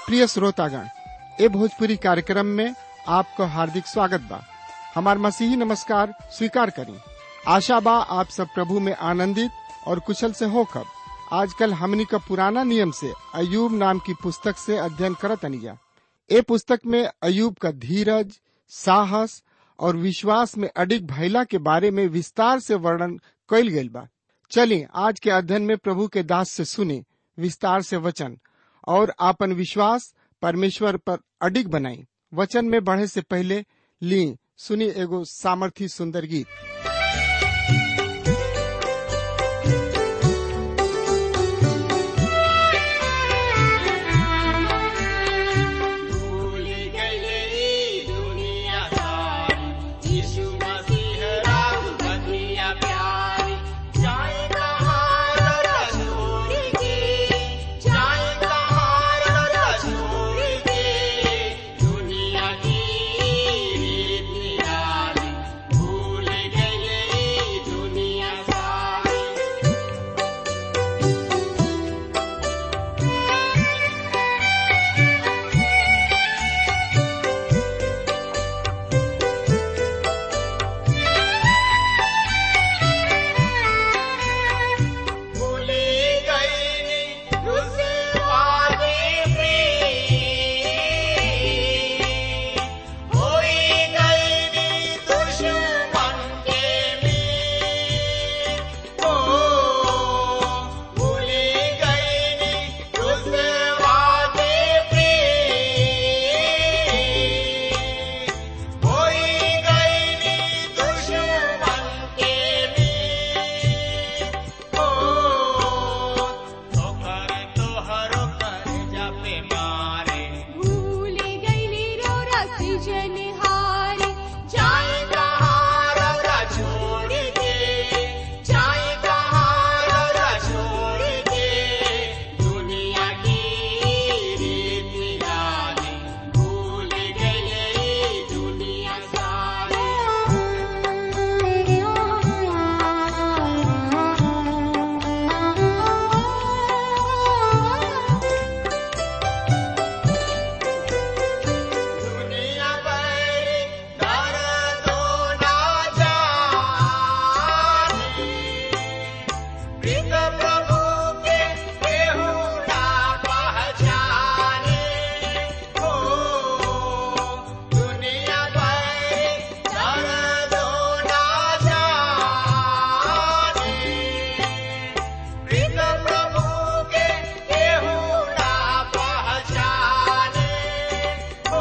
प्रिय श्रोतागण ए भोजपुरी कार्यक्रम में आपको हार्दिक स्वागत बा हमार मसीही नमस्कार स्वीकार करी आशा बा आप सब प्रभु में आनंदित और कुशल से होकर आजकल हमनी का पुराना नियम से अयूब नाम की पुस्तक से अध्ययन करत अनिया ए पुस्तक में अयूब का धीरज साहस और विश्वास में अडिग भैला के बारे में विस्तार से वर्णन कइल गइल बा चलिए आज के अध्ययन में प्रभु के दास से सुने विस्तार से वचन और आपन विश्वास परमेश्वर पर अडिग बनाई वचन में बढ़े से पहले ली सुनी एगो सामर्थी सुंदर गीत भूल गए दुनिया सारी यीशु मसीह राम बनिया प्यारी जाए कहाँ ररा छोड़ के जाए कहाँ ररा छोड़ के दुनिया की रीत निराली भूल गए दुनिया सारी भूली गई उस वादे पे होई गई दुश्मन के में ओ भूली गई उस वादे पे होई गई दुश्मन के में ओ तोहर तोहरो कर जापे मारे भूल गईली रो रसी जनहारी जाए कहाँ रौरा छोड़ के जाए कहाँ रौरा छोड़ के दुनिया की रीत निराली भूल गई दुनिया सारी दुनिया भर दर्दो ना जाने प्रीत प्रभु के केहू ना पहचाने हो दुनिया भर दर्दो ना जाने प्रीत प्रभु के केहू ना पहचाने हो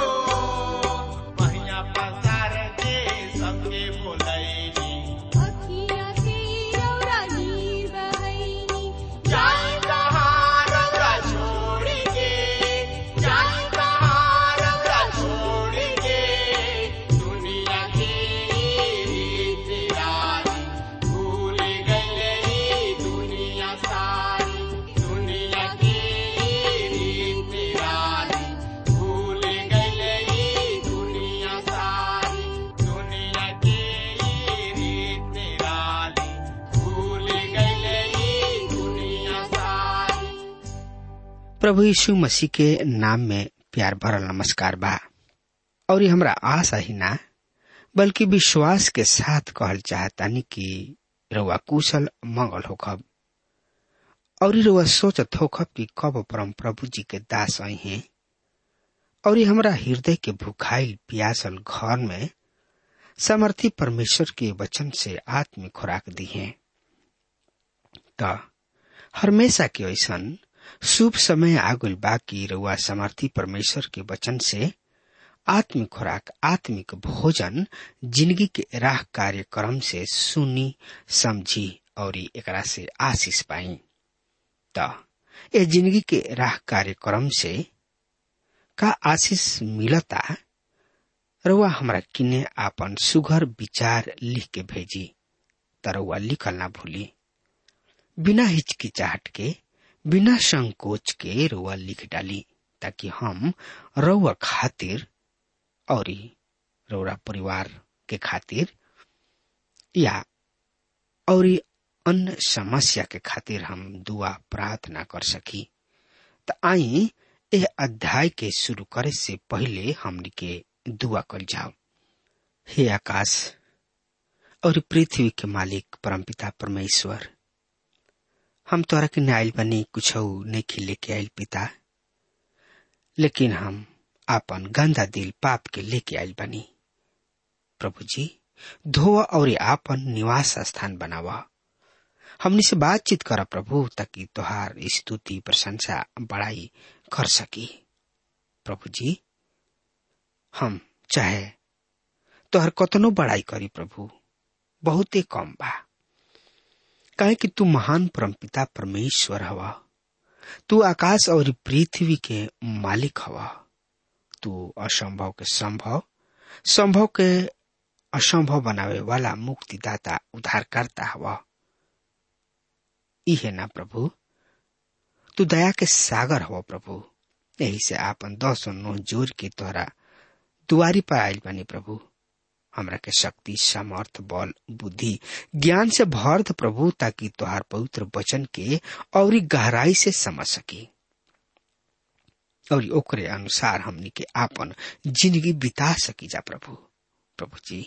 महिया पसार के सबके बोलैनी अखियाँ से रौरा नीर बहैनी जाए कहाँ रौरा छोड़ के जाए कहाँ रौरा छोड़ के दुनिया की रीत रानी भूल गई दुनिया सारी दुनिया की रीत रानी भूल गई दुनिया सारी दुनिया की रीत रानी भूल गई दुनिया सारी प्रभु यीशु मसीह के नाम में प्यार भरल नमस्कार बा और ये हमरा आशा ही ना बल्कि विश्वास के साथ कहल चाहतानी कि रउआ कुशल मंगल होखब और रउआ सोचत होखब कि कब परम प्रभु जी के दास आई हैं और ये हमरा हृदय के भुखाइल प्यासल घर में समर्थी परमेश्वर के वचन से आत्मिक खुराक दी है त हमेशा के ऐसन शुभ समय आगुल बाकी रउआ समर्थी परमेश्वर के वचन से आत्मिक खुराक आत्मिक भोजन जिंदगी के राह कार्यक्रम से सुनी समझी और एकरा से आशीष पाई त ए जिंदगी के राह कार्यक्रम से का आशीष मिलता रउआ हमरा किने आपन सुघर विचार लिख के भेजी त रउआ लिखल ना भूली बिना हिचकिचाहट के बिना संकोच के रउआ लिख डाली ताकि हम रउआ खातिर और रउरा परिवार के खातिर या और अन्य समस्या के खातिर हम दुआ प्रार्थना कर सकी त आई यह अध्याय के शुरू करे से पहले हमनी के दुआ कर जाओ हे आकाश और पृथ्वी के मालिक परमपिता परमेश्वर हम तोरा के नाइल बनी कुछ नहीं लेके आयल पिता लेकिन हम आपन गंदा दिल पाप के लेके आयल बनी प्रभु जी धोवा और आपन निवास स्थान बनावा हमनी से बातचीत करा प्रभु ताकि तोहार स्तुति प्रशंसा बड़ाई कर सकी प्रभु जी हम चाहे तोहर कतनो बड़ाई करी प्रभु बहुते कम बा काहे कि तू महान परमपिता परमेश्वर हवा तू आकाश और पृथ्वी के मालिक हवा तू असंभव के संभव संभव के असंभव बनावे वाला मुक्तिदाता उद्धारकर्ता हवा इहे ना प्रभु तू दया के सागर हो प्रभु यही से आपन दस नो जोर के तोहरा दुआरी पर आयल बनी प्रभु हमरा के शक्ति सामर्थ बल बुद्धि ज्ञान से भर द प्रभु ताकि तोहार पवित्र वचन के और गहराई से समझ सकी और ओकरे अनुसार हमनी के आपन जिंदगी बिता सकी जा प्रभु प्रभु जी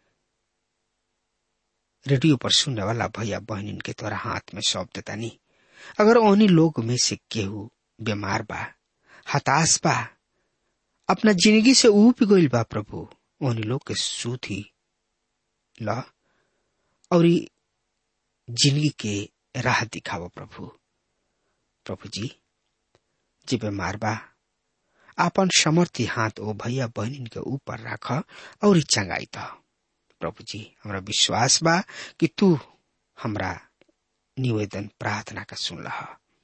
रेडियो पर सुनने वाला भैया बहनिन के तोरा हाथ में सौंप देता नहीं अगर उन्हीं लोग में से केहू बीमार बा हताश बा अपना जिंदगी से ऊब गईल बा प्रभु उन्हीं लोग के सूथी ल और जिंदगी के राह दिखावो प्रभु प्रभु जी जी बीमार बा आपन समर्थी हाथ ओ भैया बहनिन के ऊपर राख और चंगाई द प्रभु जी हमरा विश्वास बा कि तू हमरा निवेदन प्रार्थना का सुन रहा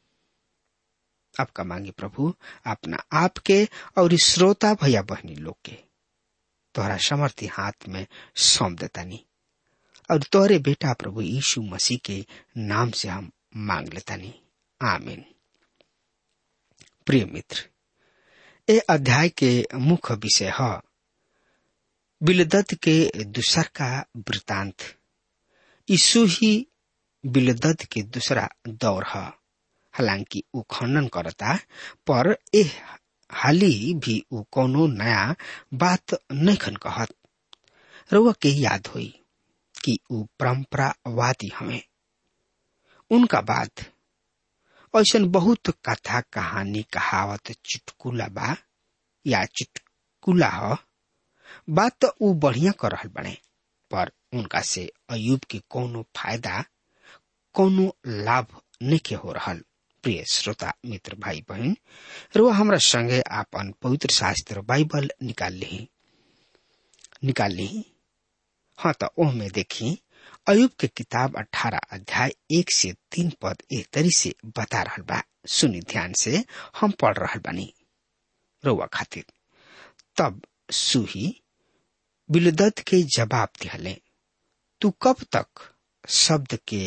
आपका मांगी प्रभु अपना आप के और श्रोता भैया बहनी लोग के तोहरा समर्थी हाथ में सौंप देतानी और तोहरे बेटा प्रभु यीशु मसीह के नाम से हम मांग लेतानी आमीन प्रिय मित्र ए अध्याय के मुख्य विषय है बिलदत के दूसर का वृतांत यीशु ही बिलदत के दूसरा दौर है हालांकि ऊ खंडन करता पर ए हाली भी ऊ कोनो नया बात नहीं कहत रउआ के याद होई कि ऊ परंपरावादी हमें उनका बाद ऐसा बहुत कथा कहानी कहावत चुटकुला बा या चुटकुला ह बात तो ऊ बढ़िया कर रहल बने पर उनका से अयुब के कोनो फायदा कोनो लाभ नहीं हो रहल प्रिय श्रोता मित्र भाई बहन रो हमरा संगे आपन पवित्र शास्त्र बाइबल निकाल ली निकाल ली हाँ तो ओह में देखी अयुब के किताब अठारह अध्याय एक से तीन पद एक तरी से बता रहल बा सुनी ध्यान से हम पढ़ रहल बानी रउआ खातिर तब सुही बिलदत के जवाब दिहले तू कब तक शब्द के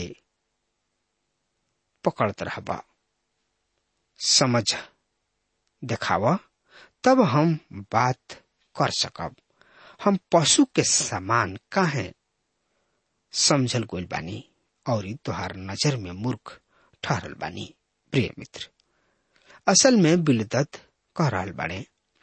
पकड़त रहबा समझ देखाव तब हम बात कर सकब हम पशु के समान काहे समझल गोल बानी और तुहार नजर में मूर्ख ठहरल बानी प्रिय मित्र असल में बिलदत कह रहल बाड़े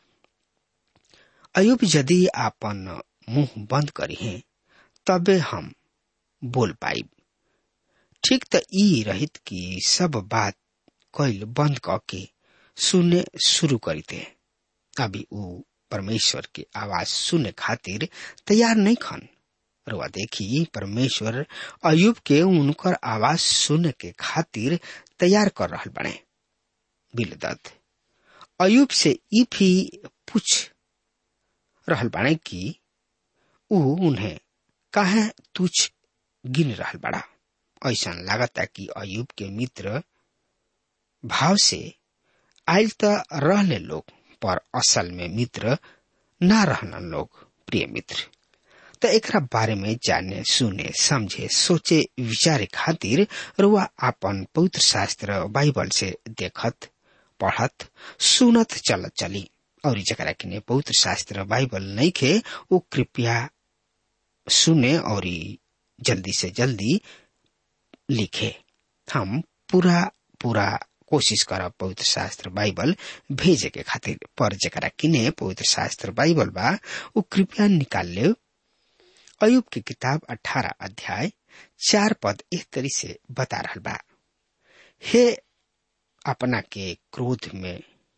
अयुब यदि आपन मुंह बंद करी है तबे हम बोल पाइब ठीक त ई रहित कि सब बात कैल बंद क के सुने शुरू करीते अभी ऊ परमेश्वर के आवाज सुने खातिर तैयार नहीं खन रुआ देखी परमेश्वर अयुब के उनकर आवाज सुने के खातिर तैयार कर रहल बने बिलदत अयुब से ई भी पूछ रहल बाणे कि ऊ उन्हें काहे तुच्छ गिन रहल बड़ा ऐसा लागता कि अयुब के मित्र भाव से आयल त रहले लोग पर असल में मित्र ना रहलन लोग प्रिय मित्र त एकरा बारे में जाने सुने समझे सोचे विचारे खातिर रुआ आपन पवित्र शास्त्र बाइबल से देखत पढ़त सुनत चलत चली और जकरा किने पवित्र शास्त्र बाइबल नहीं खे वो कृपया सुने और जल्दी से जल्दी लिखे हम पूरा पूरा कोशिश कर पवित्र शास्त्र बाइबल भेजे के खातिर पर जरा किने पवित्र शास्त्र बाइबल बा उ कृपया निकाल ले अयुब की किताब अठारह अध्याय चार पद एक तरी से बता रहा बा हे अपना के क्रोध में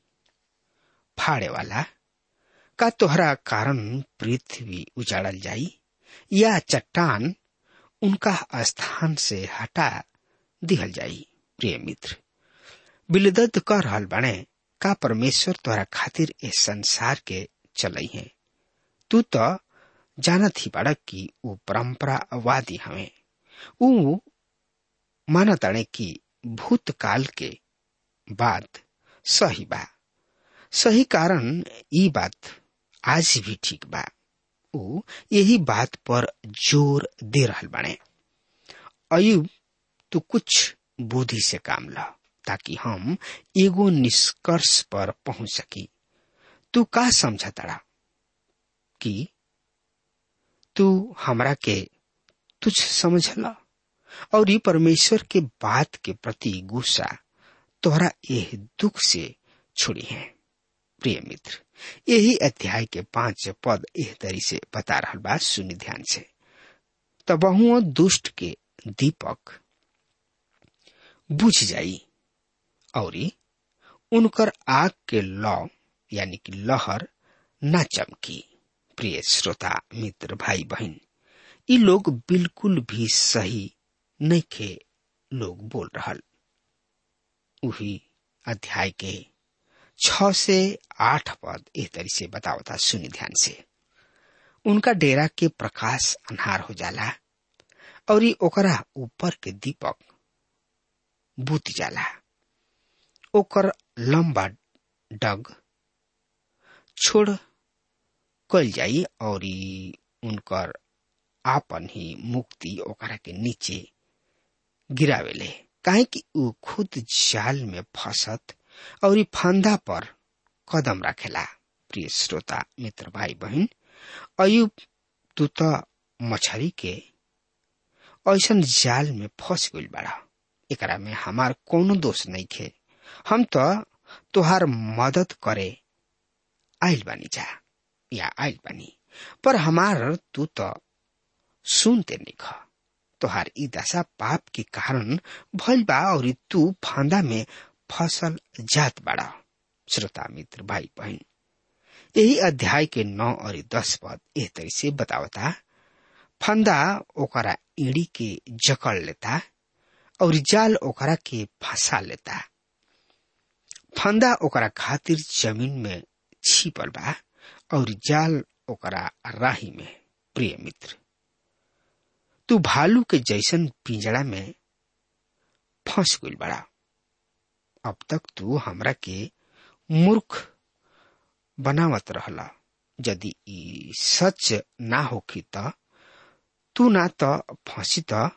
फाड़े वाला का तोहरा कारण पृथ्वी उजाड़ल जाई या चट्टान उनका स्थान से हटा दिहल जाई प्रिय मित्र बिलदत कर रहल बने का परमेश्वर तोहरा खातिर इस संसार के चलई है तू तो जानत ही बड़ा कि ऊ परंपरावादी हवे ऊ मानताड़े कि भूतकाल के बात सही बा सही कारण ई बात आज भी ठीक बा ऊ यही बात पर जोर दे रहल बने अयुब तू कुछ बुद्धि से काम ला ताकि हम एगो निष्कर्ष पर पहुंच सकी तू का समझ तड़ा कि तू हमरा के तुझ समझला और ये परमेश्वर के बात के प्रति गुस्सा तोहरा यह दुख से छुड़ी है प्रिय मित्र यही अध्याय के पांच पद एह तरी से बता रहा बात सुनी ध्यान से तबहुओ दुष्ट के दीपक बुझ जाई और उनकर आग के लौ यानी कि लहर न चमकी प्रिय श्रोता मित्र भाई बहन ये लोग बिल्कुल भी सही नहीं खे लोग बोल रहल उही अध्याय के छ से आठ पद एह तरी से बतावता सुनी ध्यान से उनका डेरा के प्रकाश अन्हार हो जाला और ये ओकरा ऊपर के दीपक बुत जाला ओकर लंबा डग छोड़ कल जाई और उनकर आपन ही मुक्ति ओकरा के नीचे गिरावेले काहे कि ऊ खुद जाल में फंसत और फंदा पर कदम रखेला प्रिय श्रोता मित्र भाई बहन अयुब तू तो मछरी के ऐसन जाल में फंस गइल बड़ा एकरा में हमार कोनो दोष नहीं खे हम तो तुहार मदद करे आइल बानी जा या आइल बानी पर हमार तू तो सुनते नहीं खा तोहार ई दशा पाप के कारण भइल बा और तू फांदा में फसल जात बड़ा श्रोता मित्र भाई बहन यही अध्याय के नौ और दस पद एह तरह से बतावता फंदा ओकरा ईड़ी के जकड़ लेता और जाल ओकरा के फंसा लेता फंदा ओकरा खातिर जमीन में छिपल बा और जाल ओकरा राही में प्रिय मित्र तू भालू के जैसन पिंजड़ा में फंस गइल बड़ा अब तक तू हमरा के मूर्ख बनावत रहला यदि ई सच ना होखी त तू ना त फंसी त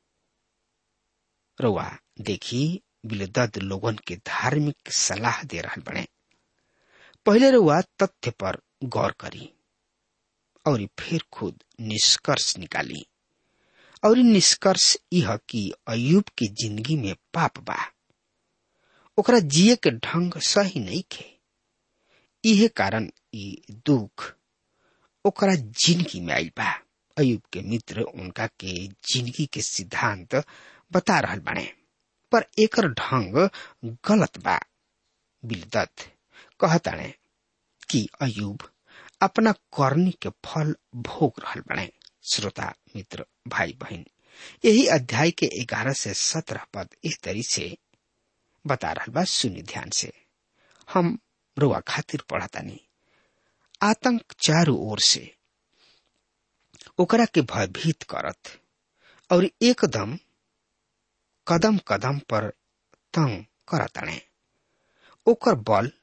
रउआ देखी बिलदद लोगन के धार्मिक सलाह दे रहल बने पहले रउआ तथ्य पर गौर करी और फिर खुद निष्कर्ष निकाली और निष्कर्ष यह कि अयुब की जिंदगी में पाप बा ओकरा जिए के ढंग सही नहीं खे इहे कारण ई दुख ओकरा जिंदगी में आयल बा अयुब के मित्र उनका के जिंदगी के सिद्धांत बता रहल बने पर एकर ढंग गलत बा बिलदत कहताने कि अयुब अपना करनी के फल भोग रहल बने श्रोता मित्र भाई बहन यही अध्याय के ग्यारह से सत्रह पद इस तरी से बता रहा बा सुनी ध्यान से हम रुआ खातिर पढ़तानी आतंक चारों ओर से ओकरा के भयभीत करत और एकदम कदम कदम पर तंग करताने ओकर बल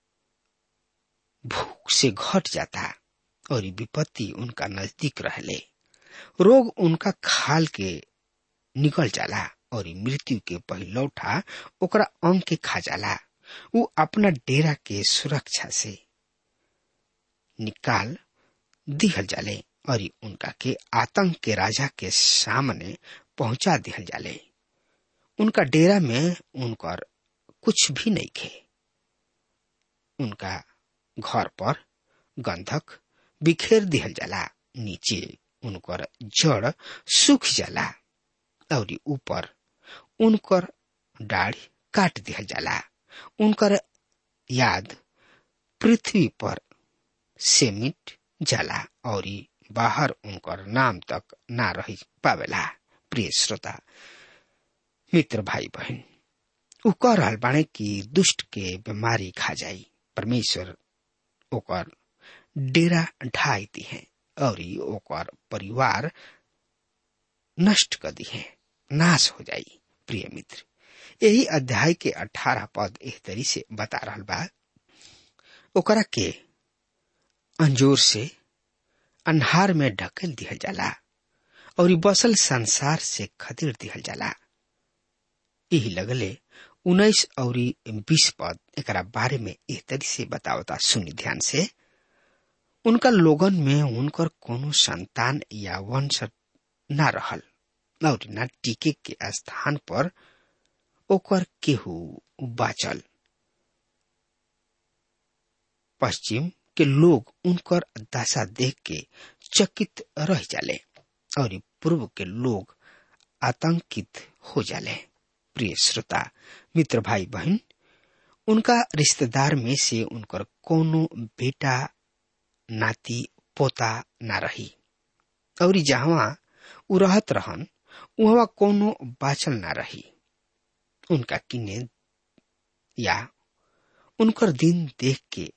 भूख से घट जाता और विपत्ति उनका नजदीक रहले रोग उनका खाल के निकल जाला और मृत्यु के पहिलौठा ओकरा अंग के खा जाला उ अपना डेरा के सुरक्षा से निकाल दिहल जाले और उनका के आतंक के राजा के सामने पहुंचा दिहल जाले उनका डेरा में उनकर कुछ भी नहीं खे उनका घर पर गंधक बिखेर दिहल जाला नीचे उनकर जड़ सूख जाला और ऊपर उनकर दाढ़ी काट दिहल जाला उनकर याद पृथ्वी पर से मिट जाला और बाहर उनकर नाम तक ना रह पावेला प्रिय श्रोता मित्र भाई बहन उ कह रहल बाणे कि दुष्ट के बीमारी खा जाई परमेश्वर ओकर डेरा ढाई दी है और ओकर परिवार नष्ट कर दी है नाश हो जाई प्रिय मित्र यही अध्याय के अठारह पद एह तरी से बता रहल बा ओकरा के अंजोर से अन्हार में ढकेल दिहल जाला और बसल संसार से खदेड़ दिहल जाला यही लगले उन्नीस और बीस पद एक बारे में एह तरी से बतावता सुनी ध्यान से उनका लोगन में उनकर कोनो संतान या वंश न रहल और न टीके के स्थान पर ओकर केहू बाचल पश्चिम के लोग उनकर दशा देख के चकित रह जाले और पूर्व के लोग आतंकित हो जाले प्रिय श्रोता मित्र भाई बहन उनका रिश्तेदार में से उनकर कोनो बेटा नाती पोता ना रही और जहां उ रहत रहन वहां कोनो बाचल ना रही उनका किने या उनकर दिन देख के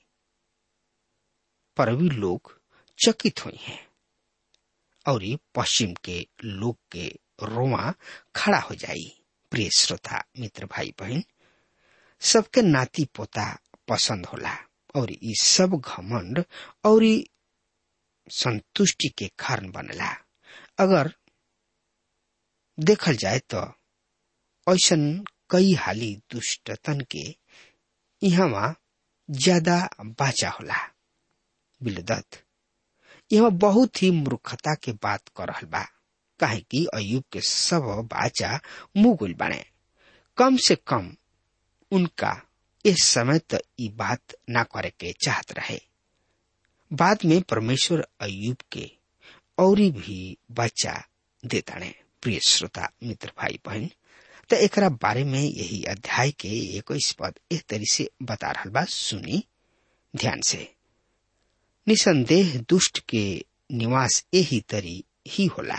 परवी लोग चकित हुई हैं और पश्चिम के लोग के रोवा खड़ा हो जाई प्रिय श्रोता मित्र भाई बहन सबके नाती पोता पसंद होला और ई सब घमंड और संतुष्टि के कारण बनला अगर देखल जाए तो ऐसन कई हाली दुष्टतन के यहाँ ज्यादा बाचा होला बिलदत यहाँ बहुत ही मूर्खता के बात कर रहल बा काहे कि अयुब के सब बाचा मुगुल बने कम से कम उनका इस समय तो ई बात ना करे के चाहत रहे बाद में परमेश्वर अयुब के और भी बच्चा देताने प्रिय श्रोता मित्र भाई बहन तो एकरा बारे में यही अध्याय के इक्कीस पद एक तरी से बता रहा बा सुनी ध्यान से निसंदेह दुष्ट के निवास यही तरी ही होला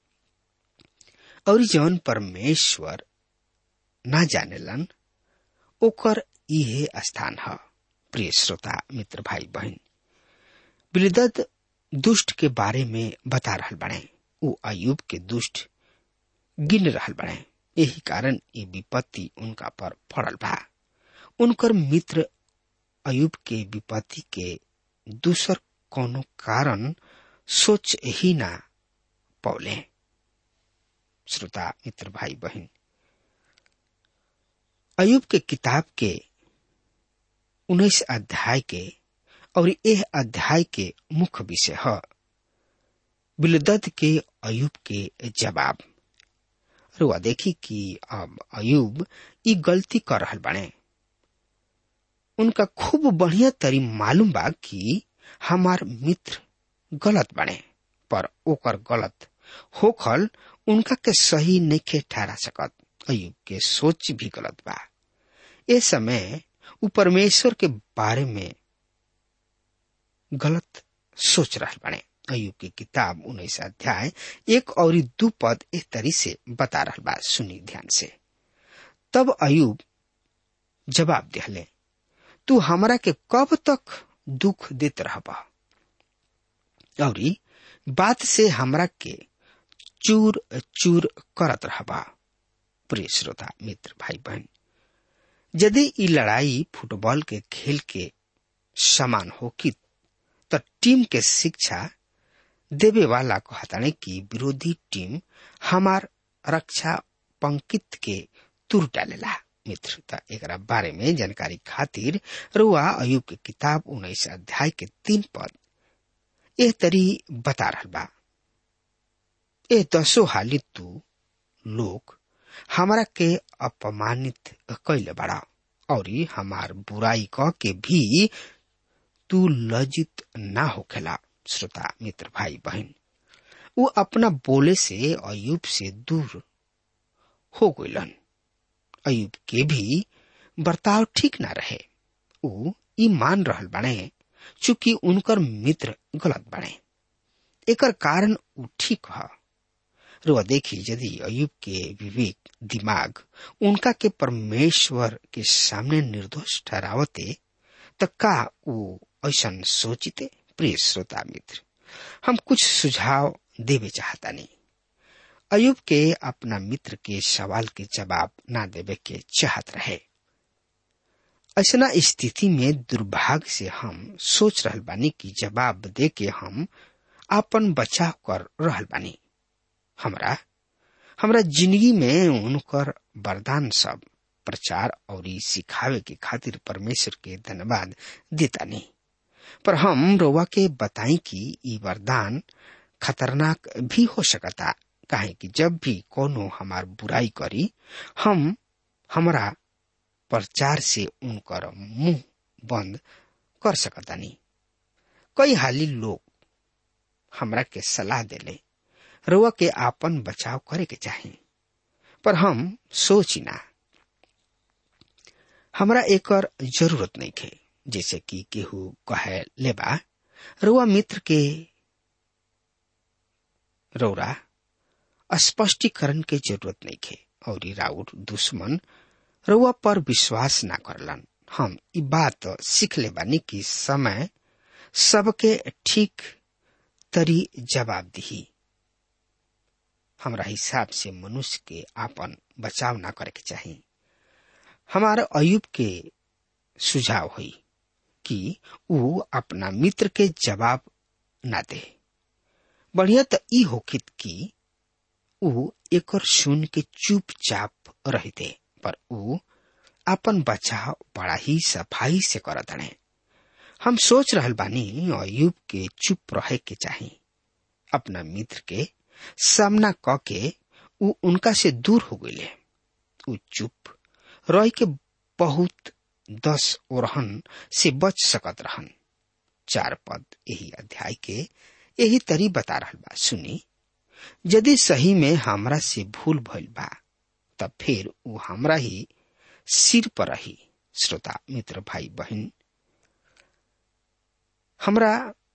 और जौन परमेश्वर ना जानेलन ओकर इहे स्थान है प्रिय श्रोता मित्र भाई बहन बिलदत दुष्ट के बारे में बता रहल बने उ अयुब के दुष्ट गिन रहल बने यही कारण ये विपत्ति उनका पर पड़ल बा उनकर मित्र अयुब के विपत्ति के दूसर कोनो कारण सोच ही ना पौले श्रोता मित्र भाई बहन अयुब के किताब के उन्नीस अध्याय के और यह अध्याय के मुख्य विषय है बिलदत के अयुब के जवाब रुआ देखी कि अब अयुब ई गलती कर रहल बने उनका खूब बढ़िया तरी मालूम बा कि हमार मित्र गलत बने पर ओकर गलत होखल उनका के सही नहीं ठहरा सकत अयुब के सोच भी गलत बा ए समय उ परमेश्वर के बारे में गलत सोच रहा बने अयुब की किताब उन्नीस अध्याय एक और दू पद एक तरी से बता रहा बा सुनी ध्यान से तब अयुब जवाब दिहले तू हमरा के कब तक दुख देत रहबा और बात से हमरा के चूर चूर करत रहबा प्रिय श्रोता मित्र भाई बहन यदि ई लड़ाई फुटबॉल के खेल के समान हो कि तो टीम के शिक्षा देवे वाला कहताने कि विरोधी टीम हमार रक्षा पंकित के तुर डालेला मित्र एक बारे में जानकारी खातिर रुआ अयुब के किताब उन्नीस अध्याय के तीन पद एह तरी बता रहा बा ए दसो हाली तू लोग हमरा के अपमानित कैले बड़ा और हमार बुराई क के भी तू लज्जित ना होखेला श्रोता मित्र भाई बहन वो अपना बोले से अयुब से दूर हो गइलन अयुब के भी बर्ताव ठीक ना रहे ऊ ई मान रहल बाणे चूंकि उनकर मित्र गलत बाणे एकर कारण ऊ ठीक ह रुआ देखी यदि अयुब के विवेक दिमाग उनका के परमेश्वर के सामने निर्दोष ठहरावते त का ऊ ऐसन सोचिते प्रिय श्रोता मित्र हम कुछ सुझाव देवे चाहता नहीं अयुब के अपना मित्र के सवाल के जवाब ना देवे के चाहत रहे ऐसा स्थिति में दुर्भाग्य से हम सोच रहल बानी कि जवाब दे के हम अपन बचाव कर रहल बानी हमरा हमरा जिंदगी में उनकर वरदान सब प्रचार और सिखावे के खातिर परमेश्वर के धन्यवाद देता नहीं पर हम रोवा के बताई कि ई वरदान खतरनाक भी हो सकता काहे कि जब भी कोनो हमार बुराई करी हम हमरा प्रचार से उनकर मुंह बंद कर सकतानी कई हाली लोग हमरा के सलाह देले रुआ के आपन बचाव करे के चाही पर हम सोची ना हमरा एकर जरूरत नहीं थे जैसे कि केहू कहे लेबा रुआ मित्र के रौरा स्पष्टीकरण के जरूरत नहीं थे और राउर दुश्मन रुआ पर विश्वास ना करलन हम ई बात सीख ले बानी कि समय सबके ठीक तरी जवाब दी हमरा हिसाब से मनुष्य के आपन बचाव ना करे के चाहिए हमारा अयुब के सुझाव हुई कि ऊ अपना मित्र के जवाब ना दे बढ़िया तो ई होकित कि ऊ एकर सुन के चुपचाप रहते पर ऊ अपन बचाव बड़ा ही सफाई से करत हड़े हम सोच रहल बानी अयुब के चुप रहे के चाही अपना मित्र के सामना क के ऊ उनका से दूर हो गए ऊ चुप रह के बहुत दस ओरहन से बच सकत रहन चार पद यही अध्याय के यही तरी बता रहल बा सुनी यदि सही में हमरा से भूल भइल बा तब फिर ऊ हमरा ही सिर पर रही श्रोता मित्र भाई बहन हमरा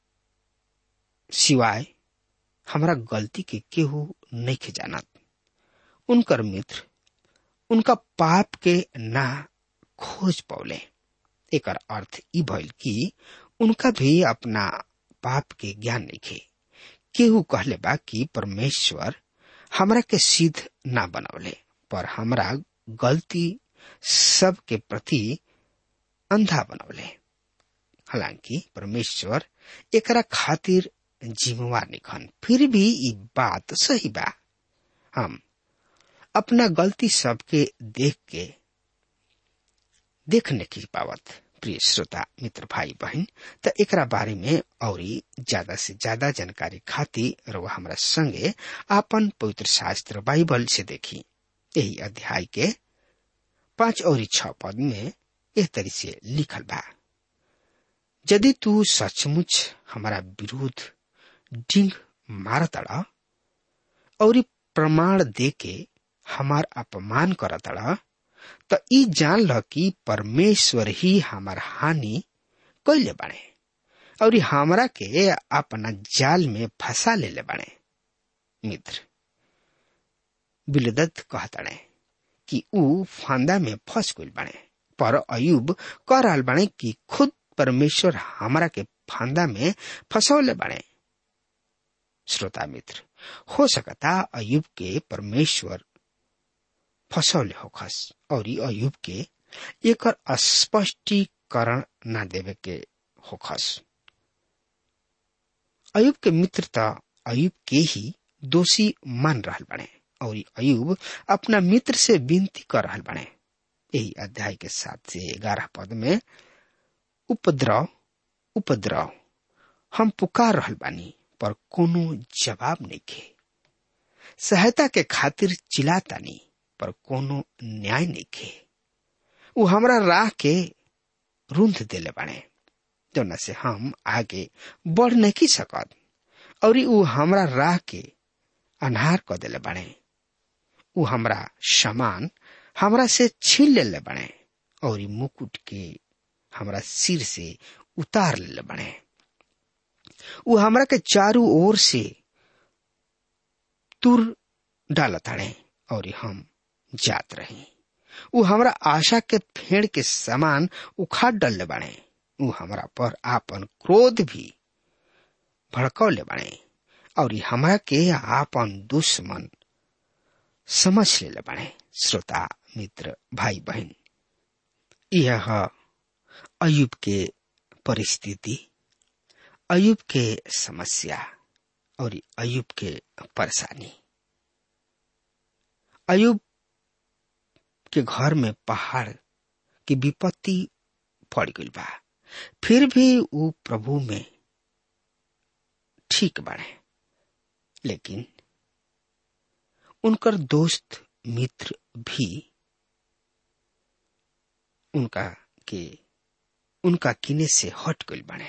सिवाय हमरा गलती के केहू नहीं के जानत उनकर मित्र उनका पाप के ना खोज पौले एकर अर्थ ई भइल कि उनका भी अपना पाप के ज्ञान नहीं खे केहू कहले बा कि परमेश्वर हमरा के सिद्ध ना बनौले पर हमरा गलती सब के प्रति अंधा बनौले हालांकि परमेश्वर एकरा खातिर जिम्मेवार निखन फिर भी ई बात सही बा हम अपना गलती सबके देख के देखने की पावत प्रिय श्रोता मित्र भाई बहन त एकरा बारे में और ज्यादा से ज्यादा जानकारी खातिर वह हमरा संगे आपन पवित्र शास्त्र बाइबल से देखी यही अध्याय के पांच और छ पद में एह तरी से लिखल बा यदि तू सचमुच हमारा विरोध डिंग मारतड़ और प्रमाण दे के हमार अपमान करतड़ त ई जान ल कि परमेश्वर ही हमार हानि कैले बाड़े और हमरा के अपना जाल में फंसा ले ले बाड़े मित्र बिलदत कहतड़े कि ऊ फांदा में फंस गइल बाड़े पर अयुब कह रहल बाड़े कि खुद परमेश्वर हमरा के फांदा में फंसौले बाड़े श्रोता मित्र हो सकता अयुब के परमेश्वर फसौले होखस और अयुब के एकर स्पष्टीकरण न देवे के होखस अयुब के मित्र त अयुब के ही दोषी मान रहल बने और अयुब अपना मित्र से विनती कर रहल बने यही अध्याय के सात से ग्यारह पद में उपद्रव उपद्रव हम पुकार रहल बानी पर कोनो जवाब नहीं के सहायता के खातिर चिल्लातानी पर कोनो न्याय नहीं खे उ हमरा राह के रूंध देले बाड़े जौना से हम आगे बढ़ नहीं सकत और उ हमरा राह के अनहार क देले बाड़े उ हमरा समान हमरा से छीन लेले बाड़े और इ मुकुट के हमरा सिर से उतार लेले बाड़े उ हमरा के चारू ओर से तुर डालताड़े और हम जात रही उ हमरा आशा के फेड़ के समान उखाड़ डलले बाड़े उ हमरा पर आपन क्रोध भी भड़कौले बाड़े और हमरा के आपन दुश्मन समझ लेले बाड़े श्रोता मित्र भाई बहन यह अयुब के परिस्थिति अयुब के समस्या और अयुब के परेशानी अयुब के घर में पहाड़ की विपत्ति पड़ गई बा फिर भी वो प्रभु में ठीक बाड़े लेकिन उनकर दोस्त मित्र भी उनका के उनका किने से हट गई बाड़े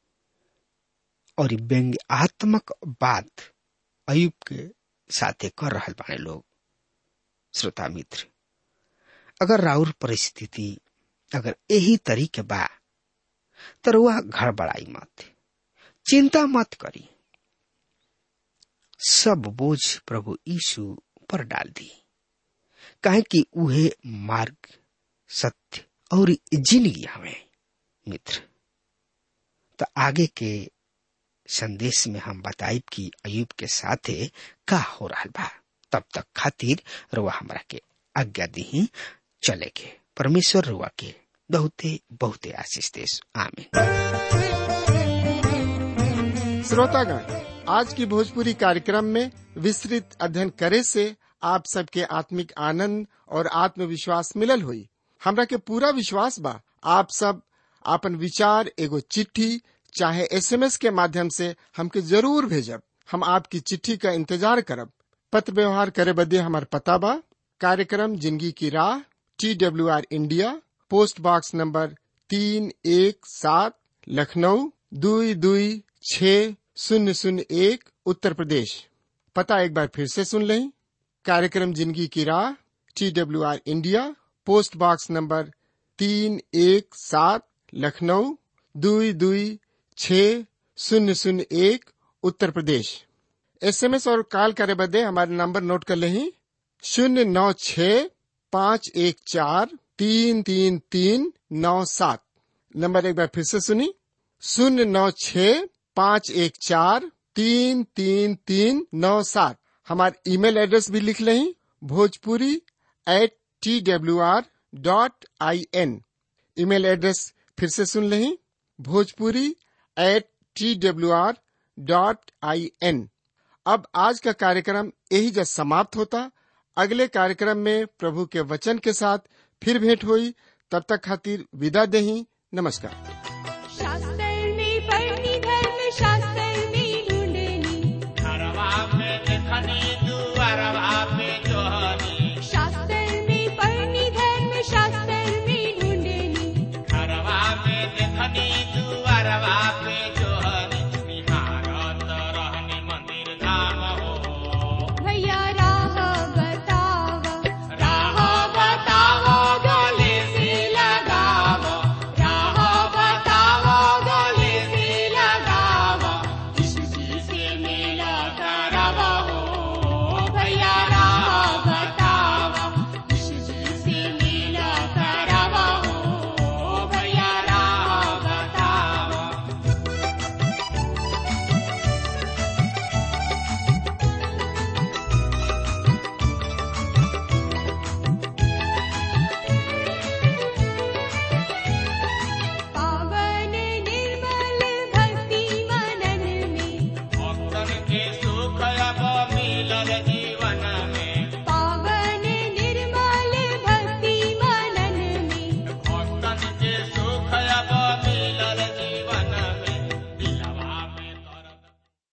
और व्यंग्यात्मक बात अयुब के साथे कर रहल बाड़े लोग श्रोता मित्र अगर राउर परिस्थिति अगर यही तरीके बा तो रुआ घर बढ़ाई मत चिंता मत करी सब बोझ प्रभु यीशु पर डाल दी काहे कि उहे मार्ग सत्य और जिंदगी हमें मित्र तो आगे के संदेश में हम बताइब कि अयुब के साथे का हो रहा बा तब तक खातिर रुआ हमरा के आज्ञा दी चले के परमेश्वर रुआ के बहुते बहुते आशीष देश आमीन श्रोतागण आज की भोजपुरी कार्यक्रम में विस्तृत अध्ययन करे से आप सबके आत्मिक आनंद और आत्मविश्वास मिलल हुई हमरा के पूरा विश्वास बा आप सब आपन विचार एगो चिट्ठी चाहे एसएमएस के माध्यम से हमके जरूर भेजब हम आपकी चिट्ठी का इंतजार करब पत्र व्यवहार करे बदे हमार पता बा कार्यक्रम जिंदगी की राह T W R India post box number तीन एक सात लखनऊ दुई दुई छ शून्य शून्य एक उत्तर प्रदेश पता एक बार फिर से सुन लें कार्यक्रम जिंदगी की राह T W R India post box number तीन एक सात लखनऊ दुई दुई छ शून्य शून्य एक उत्तर प्रदेश एसएमएस और कॉल करे बदे हमारे नंबर नोट कर लें शून्य नौ छ पाँच एक चार तीन तीन तीन नौ सात नंबर एक बार फिर से सुनी शून्य नौ छ पाँच एक चार तीन तीन तीन नौ सात हमारे ईमेल एड्रेस भी लिख लें Bhojpuri at T W R dot I N email address फिर से सुन लें Bhojpuri at T W R dot I N अब आज का कार्यक्रम यही जब समाप्त होता अगले कार्यक्रम में प्रभु के वचन के साथ फिर भेंट हुई तब तक खातिर विदा दही नमस्कार